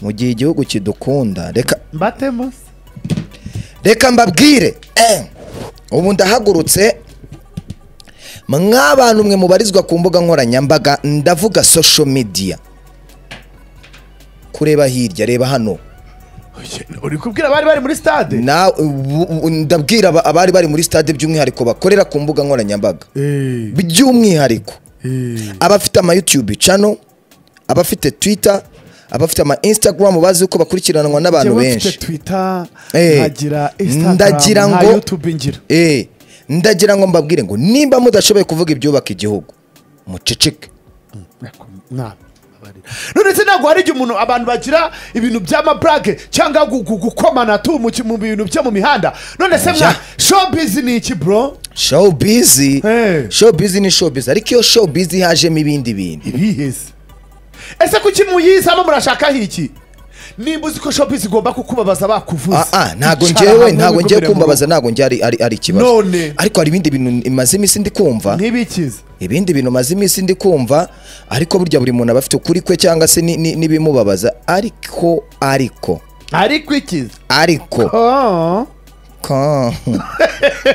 mu gihe igihugu kidukunda reka mbatemo reka mbabwire eh, ubu ndahagurutse mw'abantu mwe mubarizwa ku mbuga nkoranyambaga ndavuga social media kureba hirya reba hano uri kubwira abari bari muri stade Na- ubu- ubu ndabwira aba- abari bari muri stade by'umwihariko bakorera ku mbuga nkoranyambaga Eh, by'umwihariko eh. abafite ama youtube channel abafite twitter abafite ama instagram bazi uko bakurikiranwa n'abantu Njyewe benshi mfite twitter Eh, nkagira instagram ndagira nka ngo- youtube ngira Eh, ndagira ngo mbabwire ngo nimba mudashoboye kuvuga ibyubaka igihugu muceceke Nta- abarira. none se ntabwo hari igihe umuntu abantu bagira ibintu by'amaburage cyangwa gu- gu- gukomana tu mu ki- mu bintu byo mu mihanda none se mwa Ja. showbiz ni iki bro showbiz Eh. showbiz ni showbiz ariko iyo showbiz hajemo ibindi bintu ibiheze ese kuki muyizamo murashakaho iki nimba uzi ko showbiz igomba kukubabaza bakuvuze Ah, ah, ntago Icara ngewe hamwe ntago ngewe wigumire mu kumbabaza ntago ngewe ari- ari ari ikibazo None. ariko hari ibindi bintu imaze iminsi ndi kumva rugo. ntibikize ibindi bintu maze iminsi ndi kumva ariko burya buri muntu aba afite ukuri kwe cyangwa se ni- ni- n'ibimubabaza ariko ariko ariko ikize ariko Oh. Come.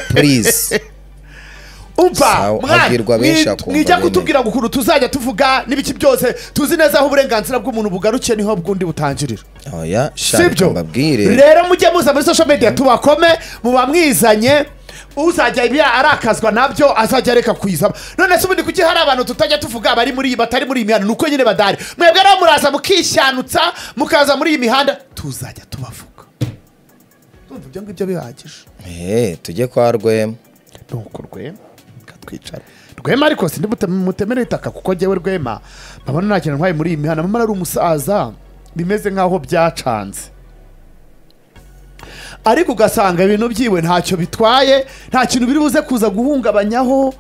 please umva Sawa, mwana, abwirwa benshi mwi- akumva mwijya bene. kutubwira ngo ukuntu tuzajya tuvuga n'ibiki byose tuzi neza aho uburenganzira bw'umuntu bugarukiye niho bw'undi butangirira oya si shaka byo mbabwire rero mujye muza muri social media tubakome muba mwizanye uzajya ibya arakazwa nabyo azajya areka kuyizamo none se ubundi kuki hari abantu tutajya tuvuga bari muri iyi batari muri iyi mihanda ni uko nyine badahari mwebwe rero muraza mukishanutsa mukaza muri iyi mihanda tuzajya tubavuga Ndumva ibyo ngibyo bihagije Eh, tujye kwa rwema nuko rwema katwicara rwema ariko mutemere itaka kuko njyewe rwema mpabona nta kintu ntwaye muri iyi mihanda mama ari umusaza bimeze nk'aho byacanze ariko ugasanga ibintu byiwe ntacyo bitwaye nta kintu biri buze kuza guhungabanyaho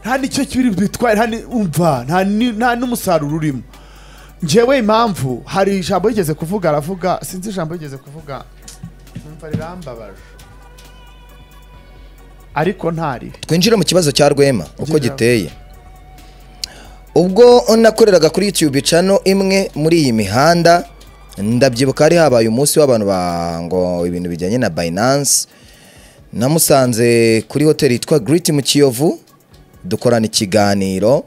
nta nicyo biri bitwaye nta ni- umva nta ni- nta n'umusaruro urimo njyewe impamvu hari ijambo yigeze kuvuga aravuga sinzi ijambo yigeze kuvuga numva rirambabaje ariko ntaribi twinjire mu kibazo cya rwema uko Injira. giteye ubwo nakoreraga kuri youtube cano imwe muri iyi mihanda ndabyibuka hari habaye umunsi w'abantu ba ngo ibintu bijyanye na binance namusanze kuri hoteli yitwa Great mu kiyovu dukorana ikiganiro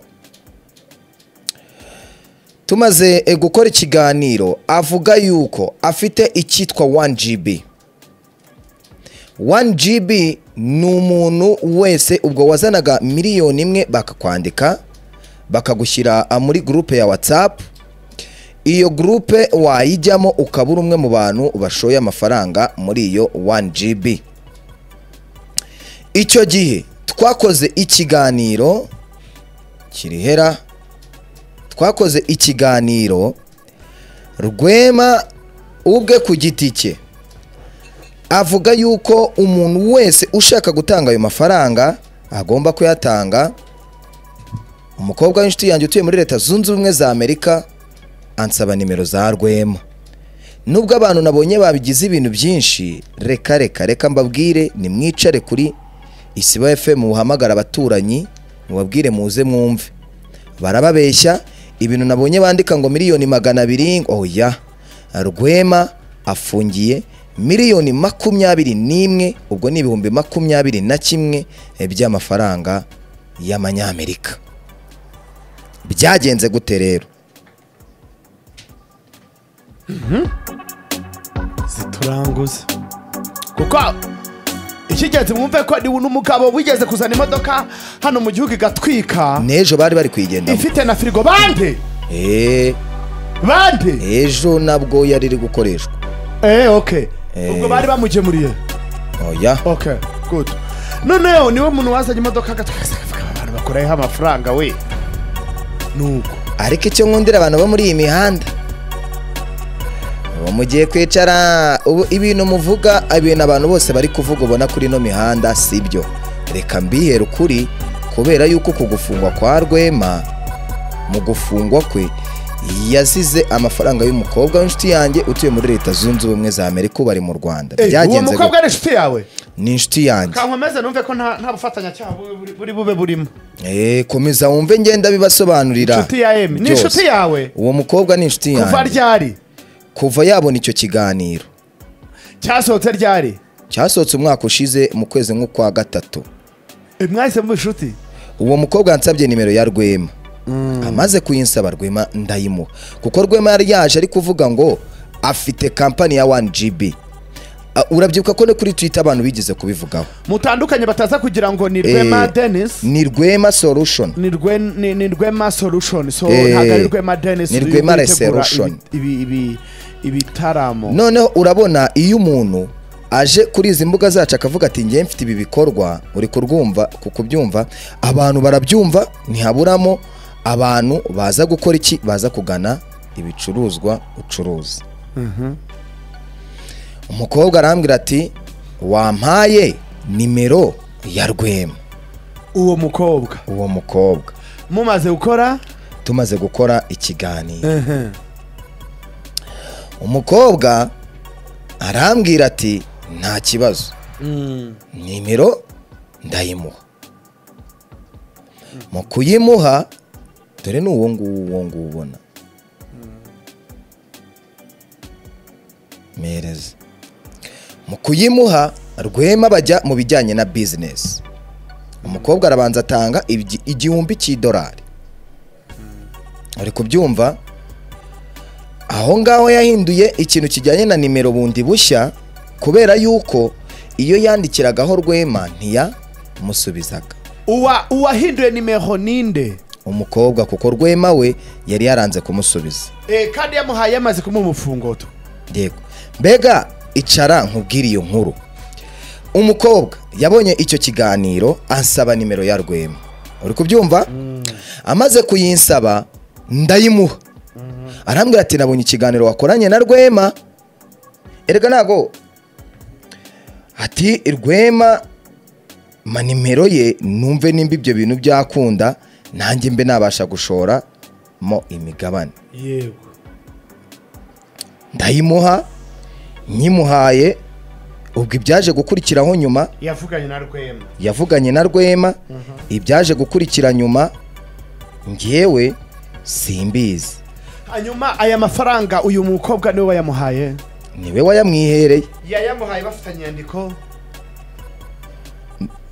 tumaze eh, gukora ikiganiro avuga yuko afite icyitwa 1gb 1GB ni umuntu wese ubwo wazanaga miliyoni imwe bakakwandika bakagushyira ah, muri gurupe ya watsapu iyo gurupe wayijyamo ukaba uri umwe mu bantu bashoye amafaranga muri iyo 1GB icyo gihe twakoze ikiganiro kirihera twakoze ikiganiro rwema ubwe ku giti cye avuga yuko umuntu wese ushaka gutanga ayo mafaranga agomba kuyatanga umukobwa w'inshuti yanjye utuye muri leta zunze ubumwe za amerika ansaba nimero za rwema nubwo abantu nabonye babigize ibintu byinshi reka reka reka mbabwire nimwicare kuri isiba fm muhamagara abaturanyi mubabwire muze mwumve barababeshya ibintu nabonye bandika ngo miliyoni magana abiri ngo oya rwema afungiye miliyoni makumyabiri n'imwe ubwo ni ibihumbi makumyabiri na kimwe eh, by'amafaranga y'amanyamerika byagenze gute rero zituranguza kuko icy'ingenzi mwumve ko ni n'umugabo wigeze kuzana imodoka hano mu gihugu igatwika n'ejo bari bari kuyigendamo ifite na firigo bande Eh, bande ejo nabwo yari iri gukoreshwa eee oke Eh. ubwo bari bamugemuriye oya oke gudu noneho niwe muntu wazanye imodoka agatwika abantu bakoraho amafaranga we nuko ariko icyo nkundira abantu bo muri iyi mihanda ubu mugiye kwicara ubu ibintu muvuga ibintu abantu bose bari kuvuga ubona kuri ino mihanda si byo reka mbihere ukuri kubera yuko ku gufungwa kwa rwema mu gufungwa kwe yazize amafaranga y'umukobwa w'inshuti yanjye utuye muri leta zunze ubumwe za amerika ubu ari mu rwanda uwo byagenze mukobwa ni inshuti yawe gute? ni inshuti yanjye kankomeze numve ko nta nta bufatanyacyaha bu- buri- buri bube burimo Eh, komeza wumve ngenda bibasobanurira Inshuti ya Emi. Ni byose. inshuti yawe? uwo mukobwa ni inshuti yanjye kuva ryari kuva yabona icyo kiganiro cyasohotse ryari cyasohotse umwaka ushize mu kwezi nk'ukwa gatatu Eh, mwahise muba inshuti uwo mukobwa yansabye nimero ya rwema amaze kuyinsaba rwema ndayimuha kuko rwema yari yaje ari kuvuga ngo afite kampani ya wani jibi urabyibuka ko no kuri twita abantu bigeze kubivugaho mutandukanye bataza kugira ngo ni rwema Eh, denise ni rwema solution ni rwe- ni- ni rwema solution so Eh, ntabwo ari rwema denise ni uyu Rwema uri gutegura Resolution. ibi- ibi- ibitaramo noneho urabona iyo umuntu aje kuri izi mbuga zacu akavuga ati ngewe mfite ibi bikorwa uri kurwumva kukubyumva abantu barabyumva ntihaburamo abantu baza gukora iki baza kugana ibicuruzwa ucuruza umukobwa arambwira ati wampaye nimero ya rwema uwo mukobwa uwo mukobwa mumaze gukora tumaze gukora ikiganiro umukobwa arambwira ati nta kibazo nimero ndayimuha mu kuyimuha dore ni uwo nguwo uwo nguwo ubona mpereza mu kuyimuha rwema bajya mu bijyanye na bizinesi umukobwa arabanza atanga igi- igihumbi cy'idolari uri kubyumva aho ngaho yahinduye ikintu kijyanye na nimero bundi bushya kubera yuko iyo yandikiragaho rwema ntiyamusubizaga uwa uwahinduye nimero ninde umukobwa kuko rwema we yari yaranze kumusubiza Eh, kandi yamuhaye yamaze kumuha umufungoto yego mbega icara nkubwire iyo nkuru umukobwa yabonye icyo kiganiro ansaba nimero ya rwema uri kubyumva amaze kuyinsaba ndayimuha arambwira ati nabonye ikiganiro wakoranye na rwema erega ntago ati rwema ma nimero ye numve nimba ibyo bintu byakunda nanjye mbe nabasha gushora mo imigabane yego ndayimuha nyimuhaye ubwo ibyaje gukurikiraho nyuma yavuganye na rwema yavuganye na rwema ibyaje gukurikira nyuma ngewe simbizi hanyuma aya mafaranga uyu mukobwa niwe wayamuhaye niwe wayamwihereye yayamuhaye bafitanye inyandiko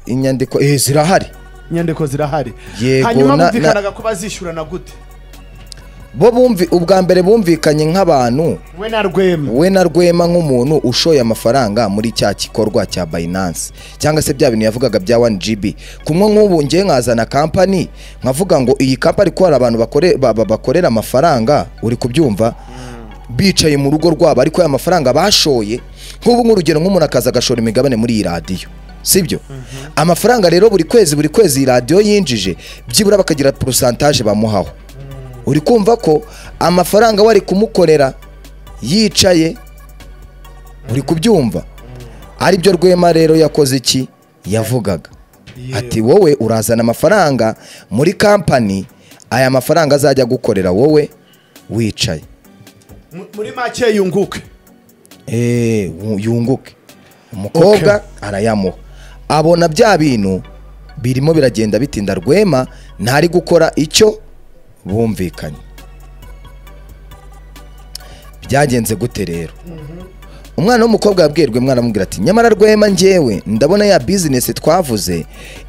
inyandiko eh, zirahari inyandiko zirahari Yego, hanyuma na- bumvikanaga ko bazishyurana gute bo bumvi ubwa mbere bumvikanye nk'abantu we na rwema we na rwema nk'umuntu ushoye amafaranga muri cya gikorwa cya Binance cyangwa se bya bintu yavugaga bya 1GB kumwe nk'ubu ngiye nkazana kampani nkavuga ngo iyi kampani ko hari abantu bakore- ba- ba- bakorera amafaranga uri kubyumva bicaye mu rugo rwabo ariko aya mafaranga bashoye nk'ubu nk'urugero nk'umuntu akaza agashora imigabane muri iyi radiyo sibyo amafaranga rero buri kwezi buri kwezi iyi radiyo yinjije byibura bakagira porosantaje bamuhaho uri kumva ko amafaranga wari kumukorera yicaye uri kubyumva ari byo rwema rero yakoze iki yavugaga ati wowe urazana amafaranga muri kampani aya mafaranga azajya agukorera wowe wicaye Mu- muri make yunguke Eh, wu- yunguke umukobwa arayamuha abona bya bintu birimo biragenda bitinda rwema ntari gukora icyo bumvikanye byagenze gute rero umwana w'umukobwa yabwiye rwema aramubwira ati nyamara rwema njyewe ndabona ya bizinesi twavuze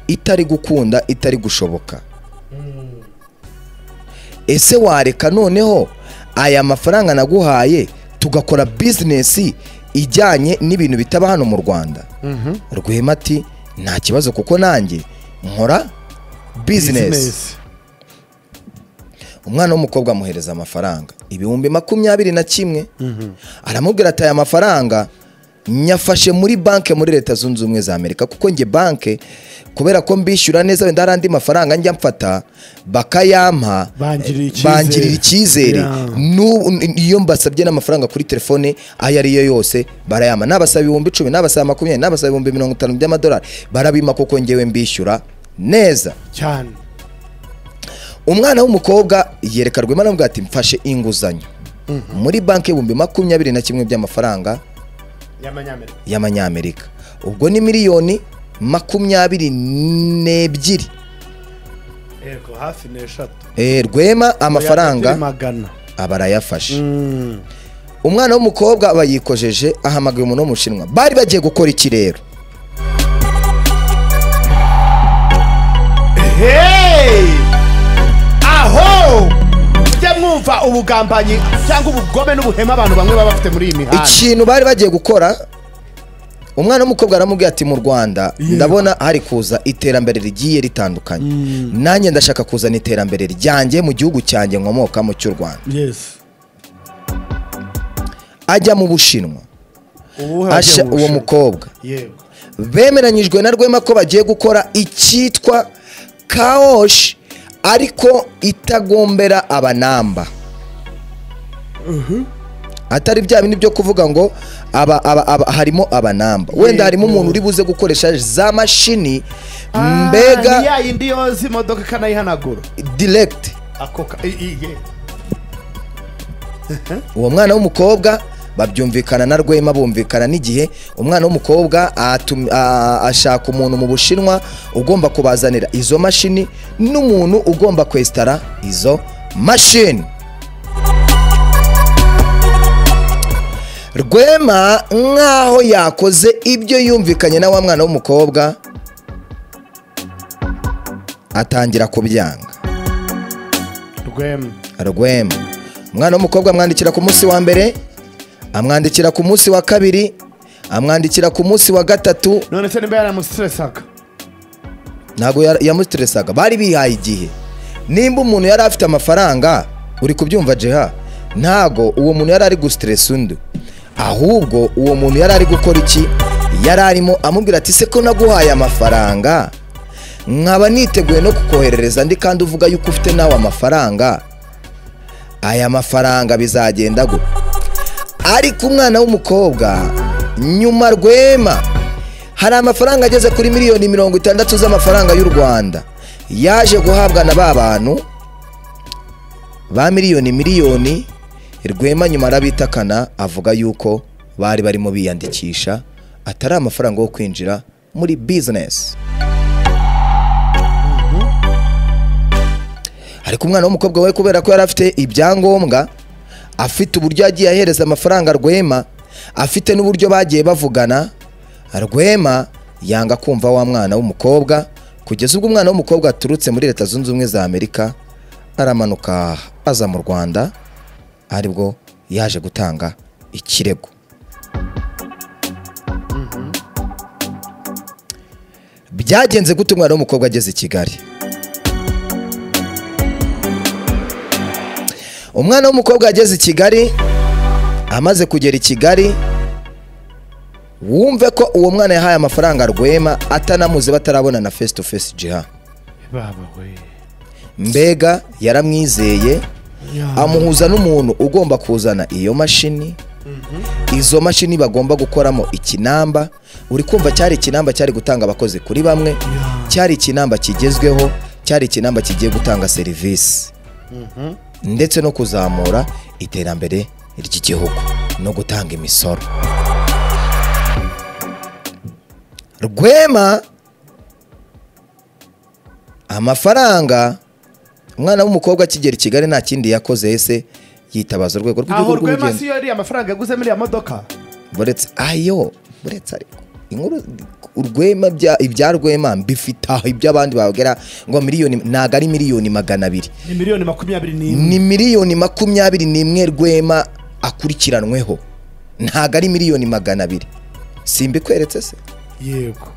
itari gukunda itari gushoboka ese wareka noneho aya mafaranga naguhaye tugakora bizinesi ijyanye n'ibintu bitaba hano mu rwanda rwema ati nta kibazo kuko nanjye nkora bizinesi Business. umwana w'umukobwa amuhereza amafaranga ibihumbi makumyabiri na kimwe aramubwira ati aya mafaranga nyafashe muri banki muri leta zunze ubumwe za amerika kuko njye banki kubera ko mbishyura neza wenda hari andi mafaranga njya mfata bakayampa Bangirira icyizere. bangirira icyizere Yeah. Nu- iyo mbasabye n'amafaranga kuri telefone ayo ari yo yose barayama nabasaba ibihumbi icumi nabasaba makumyabiri nabasaba ibihumbi mirongo itanu by'amadolari barabima kuko ngewe mbishyura neza cyane umwana w'umukobwa yereka rwema aramubwira ati mfashe inguzanyo muri banki ibihumbi makumyabiri na kimwe by'amafaranga y'amanyamerika y'amanyamerika ubwo ni miliyoni makumyabiri n'ebyiri yego hafi n'eshatu Eh, rwema amafaranga magana aba arayafashe umwana w'umukobwa bayikojeje ahamagaye umuntu wo mu Bushinwa bari bagiye gukora iki rero Hey! aho mujya mwumva ubugambanyi cyangwa ubugome n'ubuhema abantu bamwe baba bafite muri iyi mihanda ikintu bari bagiye gukora umwana w'umukobwa aramubwira ati mu rwanda ndabona hari kuza iterambere rigiye ritandukanye nanjye ndashaka kuzana iterambere ryanjye mu gihugu cyanjye nkomokamo cy'u rwanda Yes. ajya mu bushinwa Ubu haragiye asha uwo mu bushinwa. mukobwa Yego. bemeranyijwe na rwema ko bagiye gukora icyitwa kawoshi ariko itagombera abanamba atari bya bindi byo kuvuga ngo aba, aba, aba, harimo abanamba wenda harimo umuntu uri buze gukoresha za mashini Ah, ni mbega ya yindi yoza imodoka ikanayihanagura direct akoka uwo mwana w'umukobwa babyumvikana na rwema bumvikana n'igihe umwana w'umukobwa atum- a- ashaka umuntu mu bushinwa ugomba kubazanira izo mashini n'umuntu ugomba kwesitara izo mashini rwema nk'aho yakoze ibyo yumvikanye na wa mwana w'umukobwa atangira kubyanga rwema rwema umwana w'umukobwa amwandikira ku munsi wa mbere amwandikira ku munsi wa kabiri amwandikira ku munsi wa gatatu none se nimba yaramusitresaga ntabwo ya- yamutresaga bari bihaye igihe nimba umuntu yari afite amafaranga uri kubyumva jeha ntabwo uwo muntu yari ari gusitiresa undi ahubwo uwo muntu yari ari gukora iki yari arimo amubwira ati se ko naguhaye amafaranga nkaba niteguye no kukoherereza ndi kandi uvuga yuko ufite nawe amafaranga aya mafaranga bizagenda gute ariko umwana w'umukobwa nyuma rwema hari amafaranga ageze kuri miliyoni mirongo itandatu z'amafaranga y'u rwanda yaje guhabwa na ba bantu ba miliyoni miliyoni rwema nyuma arabitakana avuga yuko bari barimo biyandikisha atari amafaranga yo kwinjira muri bizinesi ariko umwana w'umukobwa we kubera ko yari afite ibyangombwa afite uburyo yagiye ahereza amafaranga rwema afite n'uburyo bagiye bavugana rwema yanga kumva wa mwana w'umukobwa kugeza ubwo umwana w'umukobwa aturutse muri leta zunze ubumwe za amerika aramanuka aza mu rwanda aribwo yaje gutanga ikirego byagenze gute umwana w'umukobwa ageze i kigali umwana w'umukobwa yageze i kigali amaze kugera i kigali wumve ko uwo mwana yahaye amafaranga rwema atanamuze batarabona na face to face jiha baba we mbega yaramwizeye amuhuza n'umuntu ugomba kuzana iyo mashini izo mashini bagomba gukoramo ikinamba uri kumva cyari ikinamba cyari gutanga abakozi kuri bamwe cyari ikinamba kigezweho cyari ikinamba kigiye gutanga serivisi ndetse no kuzamura iterambere ry'igihugu no gutanga imisoro rwema amafaranga umwana w'umukobwa akigera i kigali nta kindi yakoze ese yitabaza urwego rw'igihugu aho rwema rw'ubugeni si yo yariye amafaranga yaguze muri ya modoka buretse ayo buretse ariko inkuru urwema bya- ibya rwema mbifite aho iby'abandi babwira ngo miliyoni ntabwo ari miliyoni magana abiri ni miliyoni makumyabiri n'imwe ni miliyoni makumyabiri n'imwe rwema akurikiranweho ntabwo ari miliyoni magana abiri simbikweretse se yego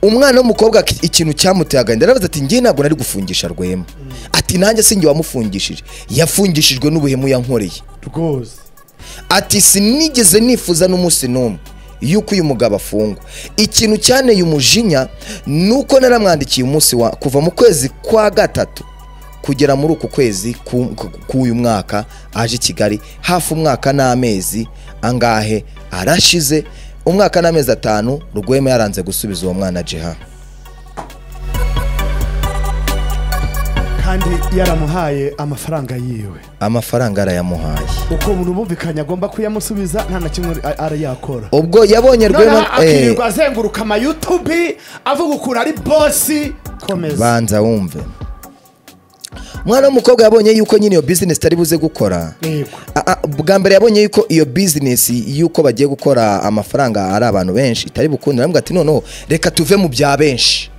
umwana w'umukobwa ki- ikintu cyamuteye agahinda arabaza ati njye ntabwo nari gufungisha rwema ati nanjye si njye wamufungishije yafungishijwe n'ubuhemu yankoreye rwose ati sinigeze nifuza n'umunsi n'umwe yuko uyu mugabo afungwa ikintu cyanteye umujinya ni uko naramwandikiye umunsi wa kuva mu kwezi kwa gatatu kugera muri uku kwezi ku- ku- k'uyu mwaka aje i kigali hafi umwaka n'amezi angahe arashize umwaka n'amezi atanu rwema yaranze gusubiza uwo mwana jeha kandi yaramuhaye amafaranga yiwe amafaranga arayamuhaye uko umuntu bumvikanye agomba kuyamusubiza nta na kimwe a- arayakora ubwo yabonye rwema noneho eh, akirirwa azenguruka amayutubi avuga ukuntu ari bosi komeza banza wumve umwana w'umukobwa yabonye yuko nyine iyo bizinesi itari buze gukora Yego. A- a- bwa mbere yabonye yuko iyo bizinesi y'uko bagiye gukora amafaranga ari abantu benshi itari bukundira aravuga ati noneho reka tuve mu bya benshi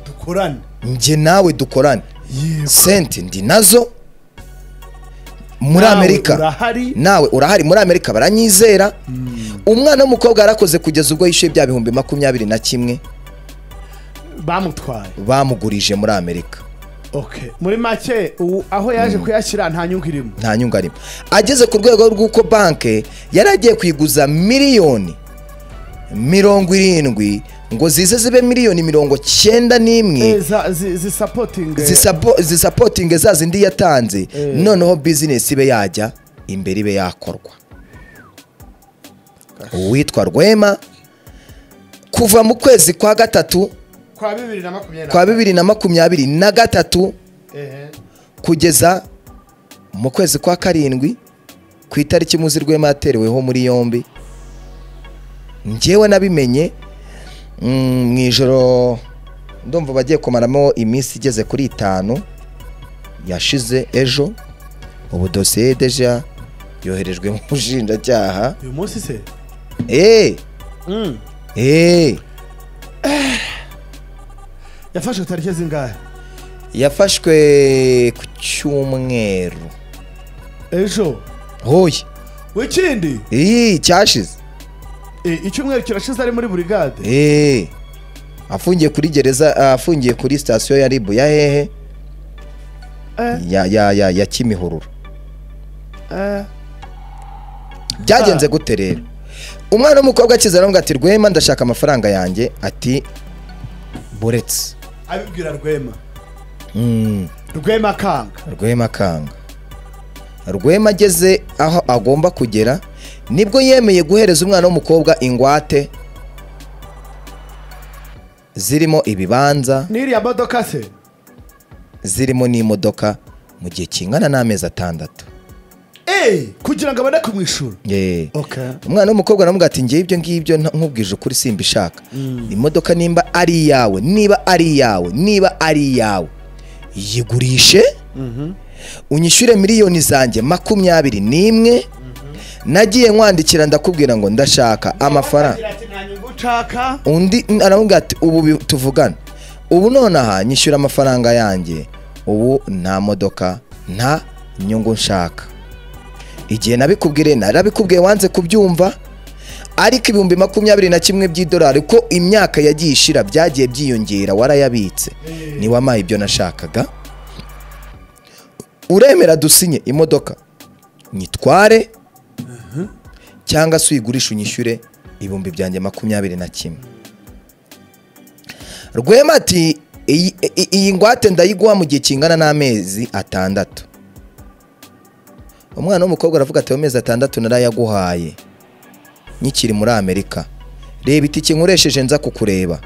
dukorane njye nawe dukorane yego senti ndi nazo muri Nawe amerika urahari. nawe urahari muri amerika baranyizera umwana w'umukobwa yarakoze kugeza ubwo yishyuye bya bihumbi makumyabiri na kimwe bamutwaye bamugurije muri amerika okay muri make ubu aho yaje kuyashyira nta nyungu irimo nta nyungu arimo ageze ku rwego rw'uko banki yari agiye kwiguza miliyoni mirongo irindwi ngo zize zibe miliyoni mirongo cyenda Eh, n'imwe za- zi- zisapotinge zisapo- zisapotinge za zindi yatanze Eh. noneho bizinesi ibe yajya imbere ibe yakorwa uwitwa rwema kuva mu kwezi kwa gatatu kwa bibiri na makumyabiri na kwa bibiri na makumyabiri na gatatu Ehe. kugeza mu kwezi kwa karindwi ku itariki muzi rwema yatereweho muri yombi njyewe nabimenye mm, mu ijoro ndumva bagiye kumaramo iminsi igeze kuri itanu yashize ejo ubu dosiye deja yoherejwe mu bushinjacyaha uyu munsi se eee Mm. eee yafashe tariki zingahe yafashwe ku cyumweru ejo hoye wikindi iyi cyashize Eh, icyumweru kirashize ari muri burigade Eh, afungiye kuri gereza ah, afungiye kuri sitasiyo ya ribu ya hehe Eh. ya ya ya, ya kimihururu Eh, byagenze gute rero umwana w'umukobwa akiza aravuga ati rwema ndashaka amafaranga yanjye ati buretse abibwira rwema Mm, rwema akanga rwema kanga rwema ageze aho agomba kugera nibwo yemeye guhereza umwana w'umukobwa ingwate zirimo ibibanza n'iriya modoka se zirimo n'imodoka mu gihe kingana n'amezi atandatu Eh, kugira ngo abone kumwishura Yee. okay umwana w'umukobwa aramuga ati ngewe ibyo ngibyo nta- nkubwije ukuri simbishaka imodoka nimba ari iyawe niba ari iyawe niba ari iyawe yigurishe unyishyure miliyoni zanjye makumyabiri n'imwe nagiye nkwandikira ndakubwira ngo ndashaka amafaranga Agira ati, "Nta nyungu nshaka." undi aravuga ati ubu bi- tuvugana ubu nonaha nyishyura amafaranga yanjye ubu nta modoka nta nyungu nshaka igihe nabikubwire narabikubwiye wanze kubyumva ariko ibihumbi makumyabiri na kimwe by'idolari ko imyaka yagiye ishira byagiye byiyongera warayabitse niwamaye ibyo nashakaga uremera dusinye imodoka nyitware cyangwa se uyigurishe unyishyure ibihumbi byanjye makumyabiri na kimwe rwema ati iyi iyi- iyi ngwate ndayiguha mu gihe kingana n'amezi atandatu umwana w'umukobwa aravuga ati ayo mezi atandatu narayaguhaye nyikiri muri amerika reba itike nkoresheje nza kukureba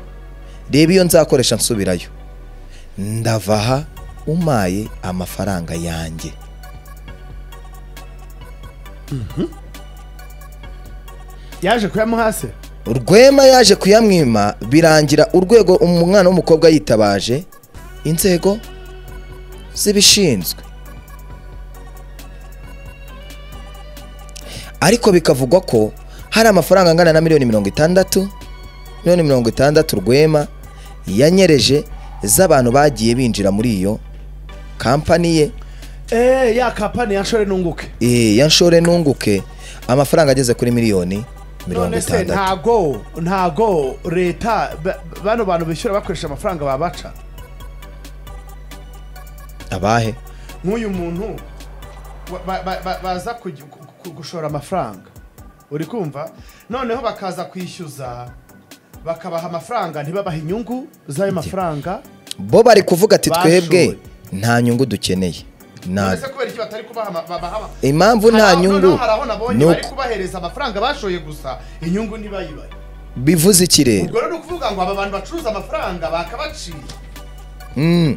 reba iyo nzakoresha nsubirayo ndava aha umaye amafaranga yanjye yaje kuyamuha se rwema yaje kuyamwima birangira urwego umwana w'umukobwa yitabaje inzego zibishinzwe ariko bikavugwa ko hari amafaranga angana na miliyoni mirongo itandatu miliyoni mirongo itandatu rwema yanyereje z'abantu bagiye binjira muri iyo kampani ye Eh, ya kapani yashore nunguke eh, ya nshore nunguke amafaranga ageze kuri miliyoni mirongo none se itandatu ntago ntago leta ba- bano bantu bishyura bakoresha amafaranga babaca abahe nk'uyu muntu wa- ba- ba- ba- baza kugi- ku- ku- gushora amafaranga uri kumva noneho bakaza kwishyuza bakabaha amafaranga ntibabahe inyungu z'ayo mafaranga bo bari kuvuga ati Bashoboye. twebwe nta nyungu dukeneye none nta se kubera iki batari kubaha ama- babaha ama- impamvu nta Hari aho- noneho nyungu hari aho nabonye ni bari uko- kubahereza amafaranga bashoye gusa inyungu ntibayibahe bivuze iki rero ubwo rero ni ukuvuga ngo aba bantu bacuruza amafaranga bakabaciye Mm.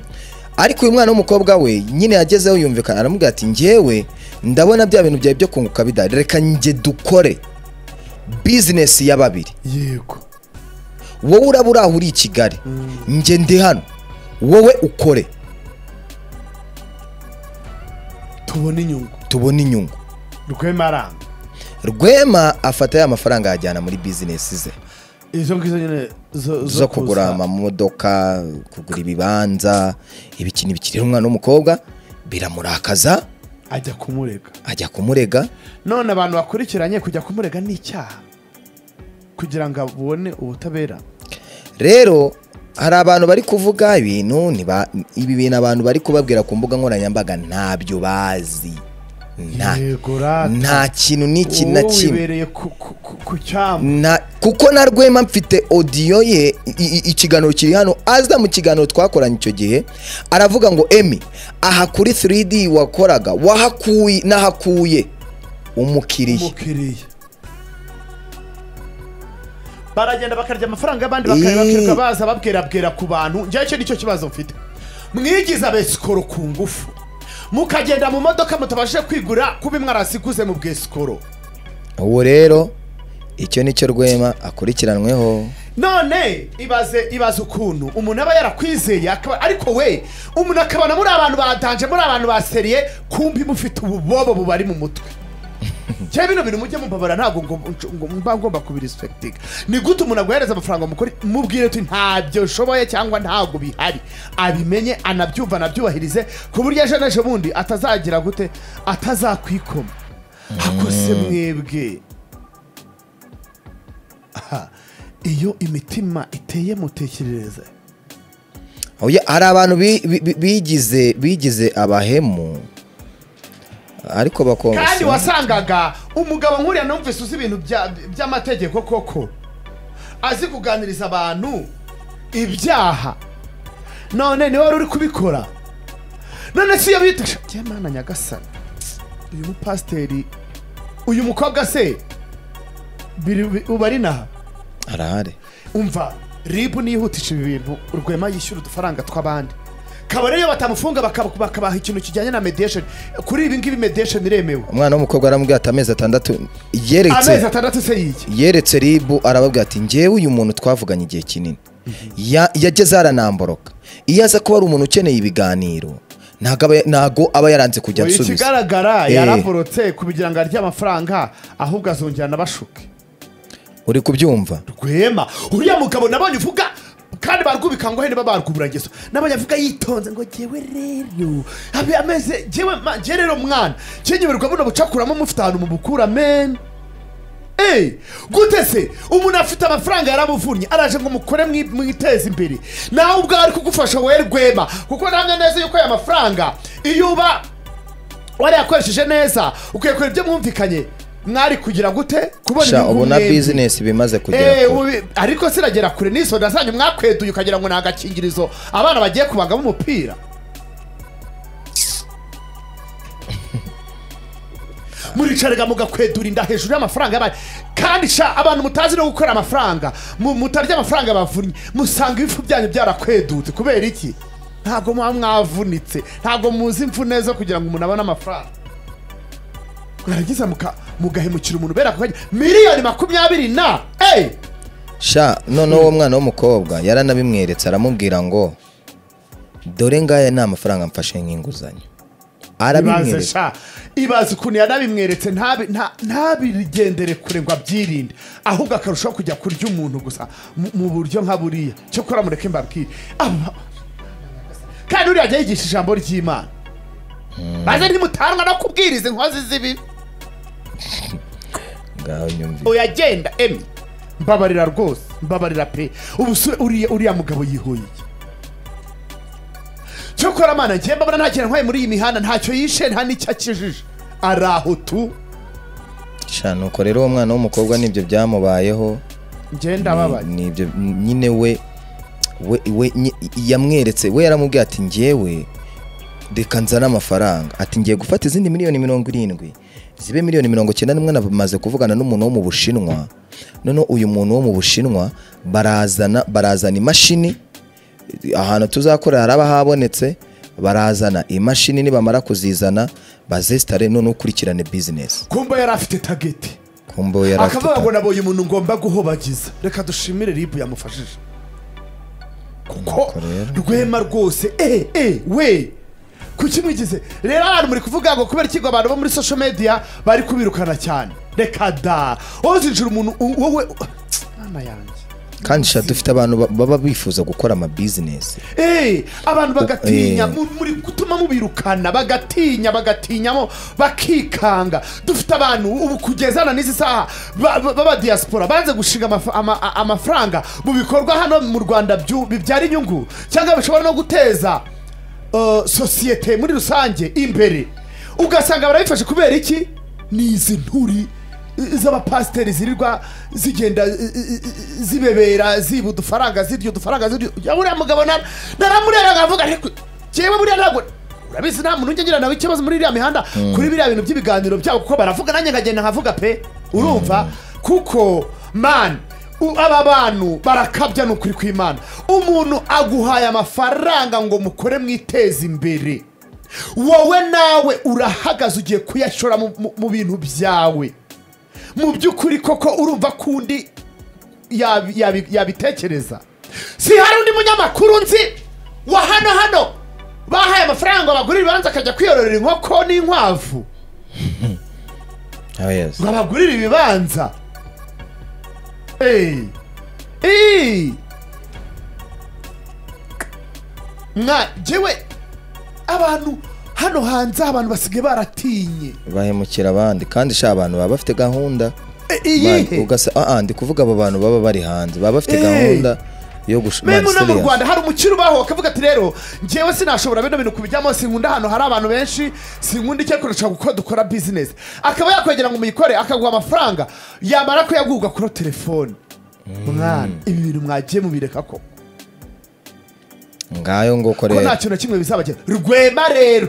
ariko uyu mwana w'umukobwa we nyine yagezeho yumvikana aramubwira ati njyewe ndabona bya bintu byawe byo kunguka bidahari reka njye dukore bizinesi ya babiri yego wowe uraba uri aho uri i kigali njye ndi hano wowe ukore tubona inyungu tubona inyungu rwema aranga rwema afata ya mafaranga ayajyana muri bizinesi ze izo ngizo nyine zo zo zo kugura kuza. amamodoka kugura ibibanza ibiki n'ibiki rero umwana w'umukobwa biramurakaza ajya kumurega ajya kumurega none abantu bakurikiranye kujya kumurega ni icyaha kugira ngo abone ubutabera rero hari abantu bari kuvuga ibintu ntiba- ibi bintu abantu bari kubabwira ku mbuga nkoranyambaga ntabyo bazi nta yego rata nta kintu n'iki na Wowe kimwe wibereye ku- ku- ku- ku cyamu Na- kuko na rwema mfite odiyo ye i- i- ikiganiro kiri hano aza mu kiganiro twakoranye icyo gihe aravuga ngo emi aha kuri 3d wakoraga wahakuye nahakuye umukiriya umukiriya baragenda bakarya amafaranga y'abandi Ii. bakayabakirirwa baza babwerabwera ku bantu njyewe icyo nicyo kibazo mfite mwigize abesikoro ku ngufu mukagenda mu modoka mutabashije kwigura kuba imwe arasiguze mu bwesikoro uwo rero icyo nicyo rwema akurikiranweho none ibaze ibaze ukuntu umuntu aba yarakwizeye akaba ariko we umuntu akabona muri abantu badanje muri abantu baseriye kumbi mufite ububobo bubari mu mutwe cyangwa bino bintu mujye mubabara ntabwo ngo- ngo mba ngomba kubirispektinga ni gute umuntu aguhereza amafaranga mukore mubwire uti ntabyo nshoboye cyangwa ntabwo bihari abimenye anabyumva anabyubahirize ku buryo ejo n'ejo bundi atazagira gute atazakwikoma hakose mwebwe Aha, iyo imitima iteye mutekerereze Oya, hari abantu bi- bi- bi- bigize bigize abahemu ariko kandi bakonsa wasangaga umugabo nkuriya numvise uzi ibintu bya- by'amategeko koko azi kuganiriza abantu ibyaha none niwe wari uri kubikora none si iyo bita njye mana nyagasani uyu mupasiteri uyu mukobwa se biri- bi- uba ari naha arahari umva ribu niyihutisha ibi bintu rwema yishyura udufaranga tw'abandi kabare iyo batamufunga bakaba- bakabaha ikintu kijyanye na mediation kuri ibi ngibi mediation iremewe umwana w'umukobwa aramubwira ati amezi atandatu yeretse amezi atandatu se yiki yeretse ribu arababwira ati ngewe uyu muntu twavuganye igihe kinini Ya- yageze aranamboroka iyo aza kuba ari umuntu ukeneye ibiganiro ntago aba- ntago aba yaranze kujya Oya, ansubiza ikigaragara Eh. yaraborotse kubigira ngo arye amafaranga ahubwo azongera anabashuke uri kubyumva rwema uriya mugabo nabonye uvuga kandi barwubika ngo hene babarwuburagezo nabonye avuga yitonze ngo jyewe rero abe ameze jyewe ma- jye rero mwana cyenyumirwa buno bucakuramo mufite ahantu mubukura men Ey, gute se umuntu afite amafaranga yaramuvunnye araje ngo mukore mwi- mwiteze imbere nawe ubwawe ari kugufasha wowe rwema kuko namwe neza yuko aya mafaranga iyo uba warayakoresheje neza ukekora ibyo mwumvikanye mwari kugira gute kubona sha inyungu ubona mwembi. bizinesi bimaze Eh, kugera kure ubu- ariko siragera kure n'isoda zanyu mwakweduye ukagira ngo ni agakingirizo abana bagiye kubangamo umupira muricaraga mugakwedura inda hejuru y'amafaranga y'abandi kandi sha abantu mutazi no gukora amafaranga mu- mutarya amafaranga bavunnye musanga ibifu byanyu byarakwedutse kubera iki ntabwo muba mwavunitse ntabwo muzi imvune zo kugira ngo umuntu abone amafaranga mwarangiza muka- mugahemukira umuntu ubera ku kanya miliyoni makumyabiri na eyi sha noneho uwo mwana w'umukobwa yaranabimweretse aramubwira ngo dore ngaya ni amafaranga mfashe nk'inguzanyo ibaze arabimweretse sha ibaze ukuntu yanabimweretse ntabi- nta- ntabigendere kure ngo abyirinde ahubwo akarushaho kujya kurya umuntu gusa mu- mu buryo nka buriya cyokora mureke mbabwire Aba- kandi uriya ajya yigisha ijambo ry'imana maze ntimutanwa no kubwiriza inkozi z'ibibi ngaho nyumvise oya genda emi mbabarira rwose mbabarira pe ubu se uriya uriya mugabo yihoye iki cyokora mana njye mbabona nta kintu ntwaye muri iyi mihanda ntacyo yishe nta n'icyo akijije ari aho tu sha nuko rero uwo mwana w'umukobwa nibyo byamubayeho njye ndababaye ni ibyo nyine we we we nyi- yamweretse we yaramubwiye ati ngewe reka nzane amafaranga ati ngiye gufata izindi miliyoni mirongo irindwi zibe miliyoni mirongo icyenda n'imwe namaze kuvugana n'umuntu wo mu bushinwa noneho uyu muntu wo mu bushinwa barazana barazana imashini ahantu tuzakorera haraba habonetse barazana imashini nibamara kuzizana bazesitare noneho ukurikirane bizinesi kumba yari afite tageti kumbe we yari afite akavuga ngo nabonye umuntu ngomba guhobagiza reka dushimire ribu yamufashije kuko Nuko rero. rwema rwose eh eh we kuki mwigize rero abantu muri kuvuga ngo kubera ikigo abantu bo muri social media bari kubirukana cyane reka da wowe uzinjira umuntu u- wowe mama yanjye kandi sha dufite abantu ba- baba bifuza gukora amabizinesi Eh, abantu bagatinya Eh. mu- muri gutuma mubirukana bagatinya bagatinyamo bakikanga dufite abantu ubu kugezana n'izi saha ba- ba- b'abadiyasipora banze gushinga amafa- ama- a- amafaranga mu bikorwa hano mu rwanda byu- bibyara inyungu cyangwa bishobora no guteza eh, sosiyete muri rusange imbere ugasanga barabifashe kubera iki ni izi nturi eh, z'abapasiteri zirirwa zigenda eh, eh, zibebera ziba udufaranga zirya udufaranga zirya ya buriya mugabo na- naramureba nkavuga ariko jyewe buriya ntabwo urabizi nta muntu ujya agira nawe ikibazo muri iriya mihanda kuri biriya bintu by'ibiganiro byabo kuko baravuga nanjye nkagenda nkavuga pe urumva kuko man U- aba bantu barakabya ni ukuri kw'imana umuntu aguhaye amafaranga ngo mukore mwiteze imbere wowe nawe urahagaze ugiye kuyashora mu- mu- mu bintu byawe mu by'ukuri koko urumva ko undi yabi- yabi- yabitekereza si hari undi munyamakuru nzi wa hano hano bahaye amafaranga ngo bagurire ibibanza akajya kwiyororera inkoko n'inkwavu Ah, yes. ngo abagurire ibibanza Ey. Ey. mwa jewe abantu hano hanze abantu basigaye baratinye bahemukira abandi kandi sha abantu baba bafite gahunda E- Ba- iyihe ugasa ah, ah, ndi kuvuga aba bantu baba bari hanze baba bafite Eh. gahunda yo gush- memu no mu serious. rwanda hari umukire ubaho akavuga ati rero ngewe sinashobora bino bintu kubijyamo sinkunda ahantu hari abantu benshi sinkunda icyo kurusha kuko dukora bizinesi akaba yakwegera ngo muyikore akaguha amafaranga yamara kuyagurwa kuri telefone mwana ibi bintu mwagiye mubireka koko ngayo ngo ko nta korera kintu na kimwe bizabagira rwema rero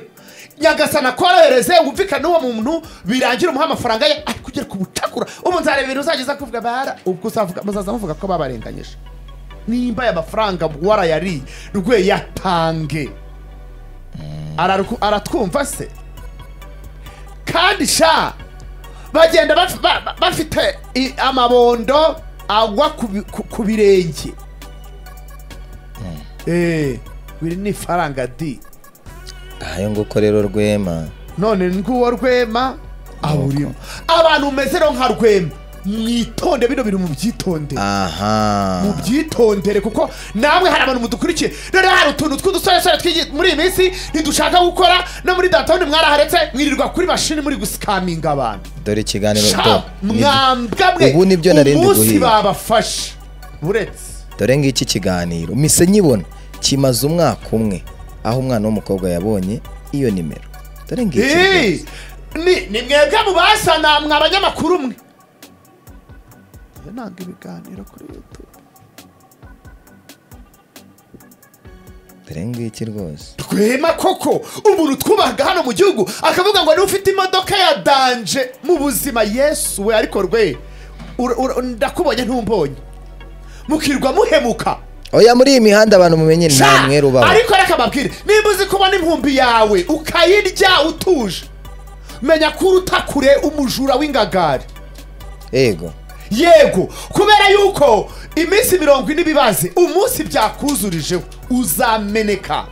nyagasana akorohereze wumvikane n'uwo muntu birangira umuha amafaranga ye ari kugera ku bucakura ubu nzareba ibintu uzageza kuvuga bara ubwo uzavuga- muzaza muvuga ko babarenganyije nimba aya mafaranga warayariye rwe yatange Araruku- aratwumva se kandi sha bagenda baf- ba- ba- bafite i- amabondo agwa ku bi- ku- ku birenge Eh, biri ni ifaranga di ngayo ngo korera rwema none nguwo rwema aburimo abantu umeze rero nka rwema mwitonde bino bintu mubyitonde aha mubyitondere kuko namwe hari abantu mudukurikiye noneho hari utuntu tw'udusoresore tw'igi- muri iyi minsi ntidushaka gukora no muri datawuni mwaraharetse mwirirwa kuri mashini muri gusikaminga abantu dore ikiganiro sha do- mwambwa mwe Ubu nibyo nari ndi umunsi guhiga. babafashe buretse dore ngiki ikiganiro mise nyibona kimaze umwaka umwe aho umwana w'umukobwa yabonye iyo nimero dore ngiki Hey, ni ni mwebwe mubasana mwa abanyamakuru mwe Njye nanga ibiganiro kuri youtube dore ngiki rwose rwema koko umuntu twubahaga hano mu gihugu akavuga ngo ufite imodoka ya danje mu buzima yesu we ariko rwe ura- ura- ndakubonye ntumbonye mukirwa muhemuka oya muri iyi mihanda abantu mumenye Sha! nta mwere ubaho ariko reka babwire nimba uzi kubona impumbi yawe ukayirya utuje menya ko uruta kure umujura w'ingagari yego yego kubera yuko iminsi mirongo ine ibibaze umunsi byakuzurijeho uzameneka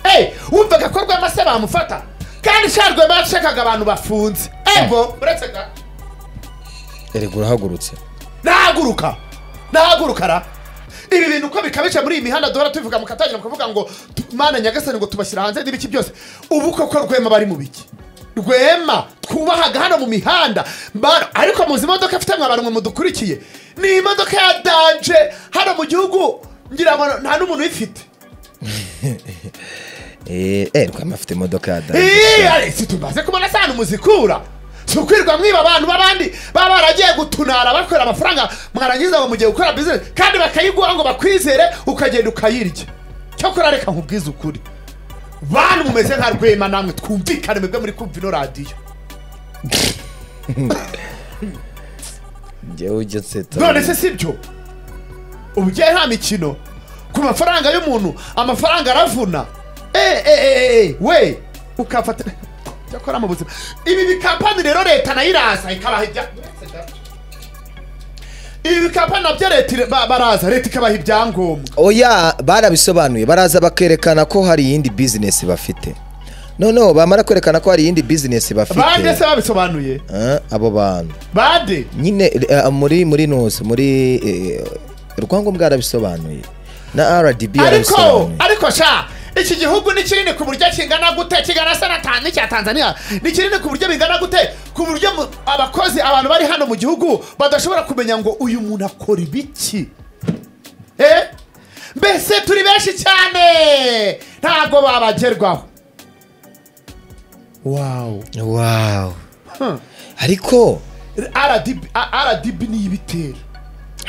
Hey, wumvaga ko rwema se bamufata kandi sha rwema yashakaga abantu bafunze ego uretse ga erega urahagurutse nahaguruka nahaguruka ra ibi bintu uko bikabije muri iyi mihanda duhora tubivuga mukatangira mukavuga ngo tu- mana nyagasani ngo tubashyira hanze n'ibiki byose ubu koko rwema bari mu biki rwema twubahaga hano mu mihanda Mana, ariko muzi imodoka afite mwa bantu mudukurikiye ni imodoka ya danje hano mu gihugu ngira ngo nta n'umuntu uyifite Eh, eh rwema afite imodoka ya dada Iya, si tumaze kubona sana muzikura si ukwirwa mwiba abantu b'abandi baba baragiye gutunara bakorera amafaranga mwarangiza ngo mugiye gukora bizinesi kandi bakayiguha ngo bakwizere ukagenda ukayirya cyakora reka nkubwize ukuri bantu mumeze nka rwema namwe twumvikane mwebwe muri kumva ino radiyo njyewe ujya nseta none se si byo ubu ugiye nta mikino ku mafaranga y'umuntu amafaranga aravuna Eh, eh, eh, eh, eh, we ukafata cyakora mu buzima ibi bikampani rero leta nayo iraza ikabaha ibya ibi bikampani nabyo leta ira- ba- baraza leta ikabaha ibyangombwa oya barabisobanuye baraza bakerekana ko hari iyindi bizinesi bafite noneho bamara kwerekana ko hari iyindi bizinesi bafite bande se babisobanuye Eh, abo bantu bande nyine eh, muri muri nusi muri eh, rwangombwa yarabisobanuye na rdb ariko yarabisobanuye ariko sha iki gihugu ni kinini ku buryo kingana gute kingana se na tanu n'icya tanzania ni kinini ku buryo bingana gute ku buryo mu- abakozi abantu bari hano mu gihugu badashobora kumenya ngo uyu muntu akora ibiki Eh? mbese turi benshi cyane ntabwo babagerwaho wawu wow ariko rdb A- RDB ni ibitero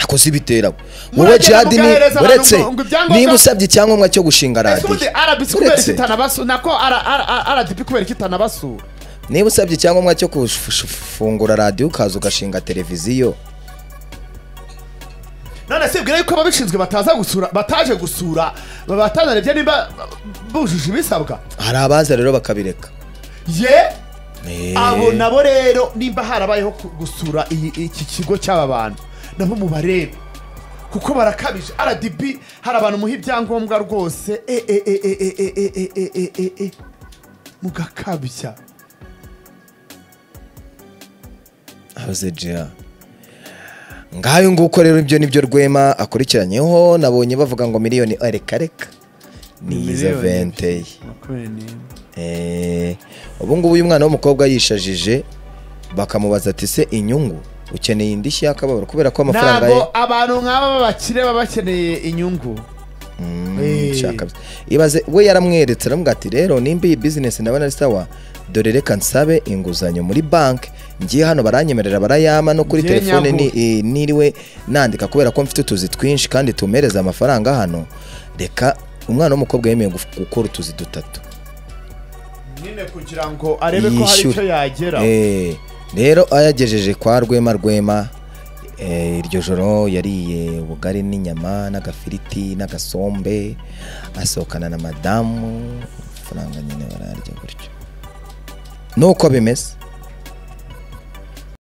akoze ibitera wowe Muragenda jadi ni mugahereza abantu uretse ngo- ngo ibyangombwa- niba usabye icyangombwa cyo gushinga ese ubundi radiyo rbc kubera uretse ikitanabasura nako R- R- R- rdb kubera ikitanabasura niba usabye icyangombwa cyo gufungura radiyo ukaza ugashinga televiziyo none se bwira yuko ababishinzwe bataza gusura bataje gusura batanarevye niba bujuje ibisabwa hari abaza rero bakabireka ye Eh, abo nabo rero nimba harabayeho ku- gusura iyi- iki kigo cy'aba bantu nabo mubarebe kuko barakabije rdb hari abantu muha ibyangombwa rwose e, e, e, e, e, e, e, e, e, e, e, e. mugakabya House Gia. ngayo nguko rero ibyo nibyo rwema akurikiranyeho nabonye bavuga ngo miliyoni ah, reka reka ni iza Miliyoni vente makumyabiri n'imwe. ye ubu ngubu uyu mwana w'umukobwa yishajije bakamubaza ati se inyungu ukeneye indishyi y'akababaro kubera ko amafaranga ye ntabwo abantu nk'aba b'abakire baba bakeneye inyungu Eh. nshaka ibaze we yaramweretse aravuga ati rero nimba iyi bizinesi ndabona ari sawa dore reka nsabe inguzanyo muri banki ngiye hano baranyemerera barayama no kuri Ngiye telefone ni- nyahura." eh, niriwe nandika kubera ko mfite utuzi twinshi kandi tumereza amafaranga hano reka umwana w'umukobwa yemeye guf- gukora utuzi dutatu nyine kugira ngo arebe ko hari Yishyure. icyo yagera Eh, rero ayagejeje kwa rwema rwema eh, iryo joro yariye ubugari n'inyama n'agafiriti n'agasombe asohokana na madamu amafaranga nyine bararya gutyo nuko bimeze